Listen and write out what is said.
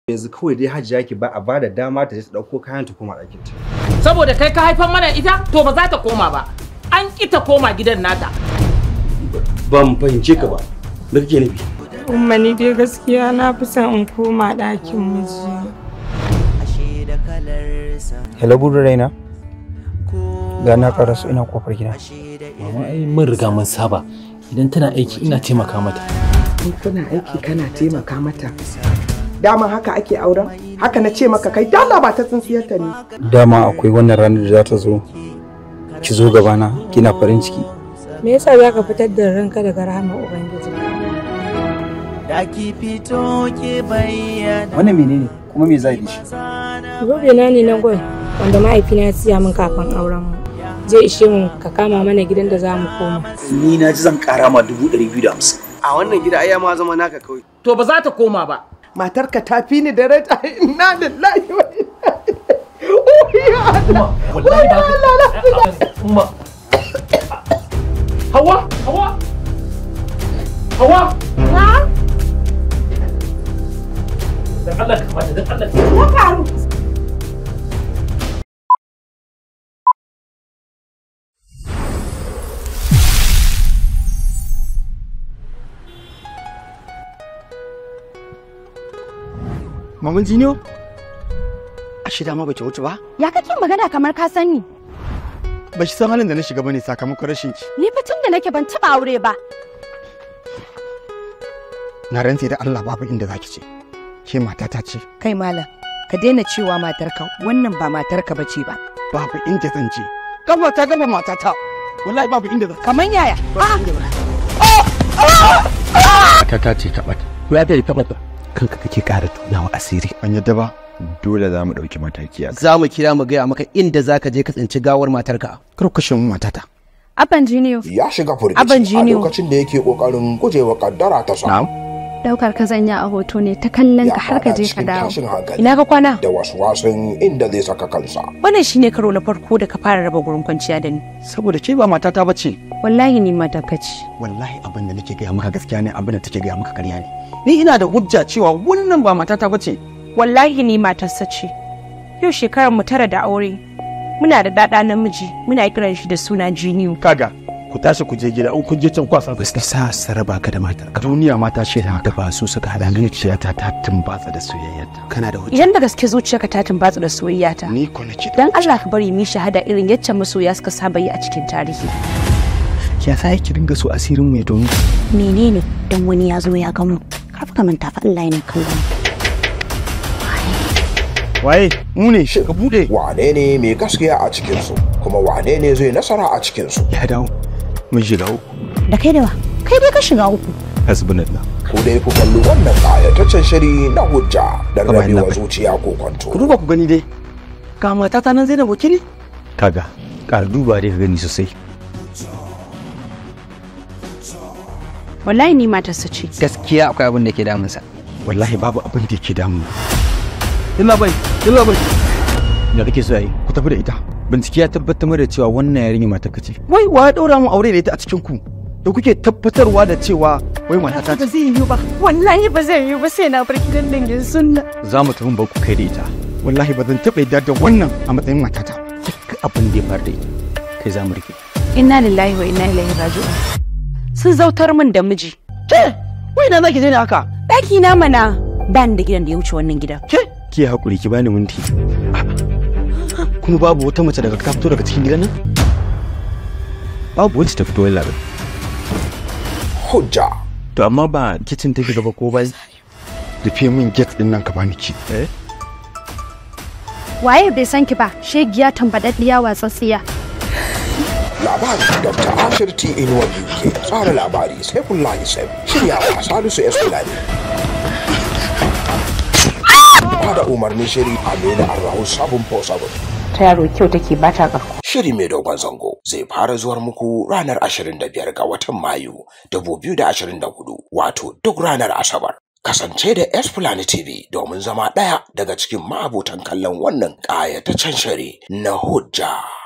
yanzu kawai dai hajiya ki ba a ba da dama ta je ta ɗauko kayan ta koma ɗakin ta Saboda kai ka haifar mana ita to ba za ta koma ba. An ƙi ta koma gidan nata. ban fahimce ka ba me kake nufi Umma ni dai gaskiya na fi son in koma ɗakin miji. Hello budu raina. Ga na karasu ina kofar gida. Mama ai mun riga mun saba idan tana aiki ina taimaka mata. in kana aiki kana taimaka mata dama haka ake auren haka na ce maka kai dala ba ta tsintsiyarta ne Dama akwai wannan ranar da za ta zo. Ki zo gabana kina farin ciki. Me yasa za ka fitar da ranka daga rahama Ubangiji? Wannan menene kuma me zai shi? Zobe na ne na gwal wanda mahaifina ya siya min kafin auren mu. Zai ishe mu ka kama mana gidan da za mu koma. ni na ji zan kara ma dubu ɗari biyu da hamsin a wannan gida ai ya ma zama naka kawai To ba za ta koma ba. matarka ta fi ni daraja inna lillahi wa inna ilaihi Wallahi ba ka Umma. Hawa, Hawa. Hawa. Dan Allah ka mata, dan Allah. maman jiniyo a shida ma bace wuce ba Ya kake magana kamar ka sani? ba shi san halin da na shiga bane sakamakon rashin ki Ni fa tun da nake ban taba aure ba. na rantse da Allah babu inda zaki ce ke matata ce Kai malam, ka daina cewa matarka wannan ba matarka bace ba. babu inda zan je gaba ta gaba matata wallahi babu inda zan Kaman yaya? matata ce ta ɓata ko ya ta ɓata kanka kake ƙara tunawa asiri ban yadda ba dole za mu ɗauki mataki a za mu kira mu gaya maka inda za ka je ka tsinci gawar matarka. kar ku kashe mu matata Abban jiniyo. ya shiga Abin firgici a jiniyo. lokacin da yake kokarin gujewa kaddara ta sa Daukar ka zanya a hoto ne ta kallon ya ka har ka fada je ka cikin dawo. tashin hankali Ina ka kwana? da wasu wasan inda zai saka kansa Wannan shine karo na farko da ka fara raba gurin kwanciya da ni. saboda ke ba matata bace Wallahi ni matarka ce. wallahi abin da nake gaya maka gaskiya ne abin da take gaya maka ƙarya ne ni ina da hujja cewa wannan ba matata bace Wallahi ni matarsa ce. Yau shekarar mu tara da aure. Muna da ɗaɗa namiji, muna kiran shi da suna Jiniyu. kaga ku tashi ku je gida in kun je can kwasa ba su sa su raba ka da matar ka duniya mata ce da da ba su suka hada zuciyata ta tumbatsa da soyayyarta kana da hujja Idan da gaske zuciyarka ta tumbatsa da soyayyata. ni ko nake Dan Allah ka bari mu yi shahada irin yacce masoya suka saba yi a cikin tarihi. ya sa yake dinga so asirin mu ya domin Menene dan wani ya zo ya gamu? Kar ka manta fa Allah yana kallon. waye mu ne ka bude wane ne mai gaskiya a cikinsu kuma wane ne zai nasara a cikinsu ya dawo mun shiga uku Da kai da wa? Kai dai ka shiga uku. hasbunallah ku dai ku kalli wannan ƙayataccen shiri na hujja don Kamar rabewa yadda- zuciya ko kwanto ku duba ku gani dai ga matata nan Zainab Wakili kaga ƙara duba dai ka gani sosai Wallahi ni matarsa ce. Gaskiya akwai abin da ke damunsa. wallahi babu abin da yake damu illa bai illa bai da kake so yi ku tafi da ita bincike ya tabbatar da cewa wannan yarinya matar ka ce wai wa ya daura mu aure da ita a cikin ku da kuke tabbatarwa da cewa wai matata Ba zai yiwu ba. Wallahi ba zai yiwu ba sai na bar gidan dangin sunna. za mu tafi ba ku kai da ita wallahi ba zan taɓa yarda da wannan a matsayin matata duk abin da ya faru da ita kai za mu rike Inna lillahi wa inna ilaihi raji'un. Sun zautar min da miji. ke wai na zaki je ne haka Ɗaki na mana. Ban da gidan da ya wuce wannan gidan. ke ki hakuri ki bani minti kuma babu wata mace daga ta fito daga cikin gidan nan babu wacce ta fito wani labar hujja to amma ba kicin take gaba ko bai rufe min gate din nan ka bani ki eh Waye bai san ki ba? Shegiya tambadaddiya watsatsiya. labari dr ashir t inuwa uk tsara labari sai kullahi sai shiryawa salisu s fulani bada umarnin shiri aminu arrahu sabon po sabon Ta yaro kyau take ba ta ƙarko. Shiri mai dogon zango zai fara zuwar muku ranar 25 ga watan Mayu 2024 wato duk ranar Asabar. Kasance da Esplanade TV domin zama ɗaya daga cikin ma'abotan kallon wannan ƙayataccen shiri na hujja.